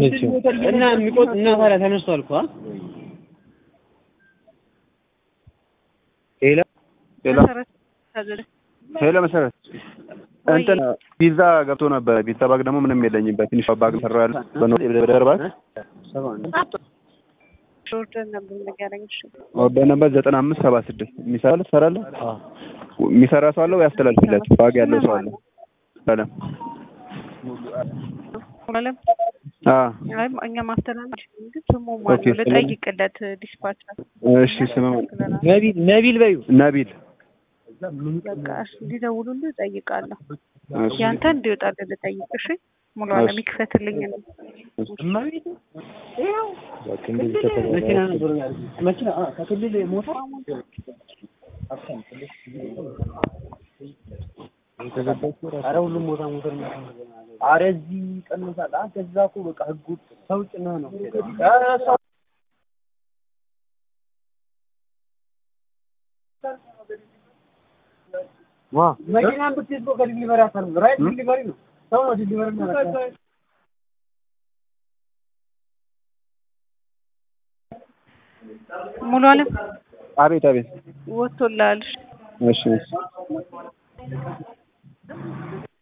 መቼም እና የሚቆጥ እና ታዲያ ተነስቷል እኮ አ? ሄሎ ሄሎ መሰረት ታዘዘ ሄሎ መሰረት እንትን ፒዛ ገብቶ ነበረ። ፒዛ ባግ ደግሞ ምንም የለኝም። በትንሿ ባግ ሰራ ያለ በደር ባግ ኦርደር ነበር ንገረኝ። እሺ ኦርደር ነበር ዘጠና አምስት ሰባ ስድስት የሚሰራ ትሰራለህ? የሚሰራ ሰው አለ ወይ ያስተላልፍላችሁ? ባግ ያለው ሰው አለ? ሰላም አለም አ አይ እኛ ማስተላለፍ ግን ስሙ ኦኬ፣ ማነው ልጠይቅለት ዲስፓቸር እሺ ስም ነቢል ነቢል በዩ ነቢል በቃ እሺ እንዲደውሉልህ እጠይቃለሁ። እሺ ያንተ እንዲወጣልህ ልጠይቅ። እሺ ሙሉ አለም ይክፈትልኝ ነው እማቤት በቃ እንደዚህ ከተባለ መኪና ነበር መኪና አ፣ ከክልል ሞተር አረ ሁሉም ቦታ ሞተር ነው። አረ እዚህ ቀንሳል። አ ከዛ እኮ በቃ ህጉ ሰው ጭነህ ነው። ኧረ ሰው ዋ መኪናን ብትይዝ እኮ ከዲሊቨሪ አታርም። ራይት ዲሊቨሪ ነው። ሰው ነው ዲሊቨሪ ነው። ሙሉ አለም አቤት አቤት ወጥቶልሃል። እሺ እሺ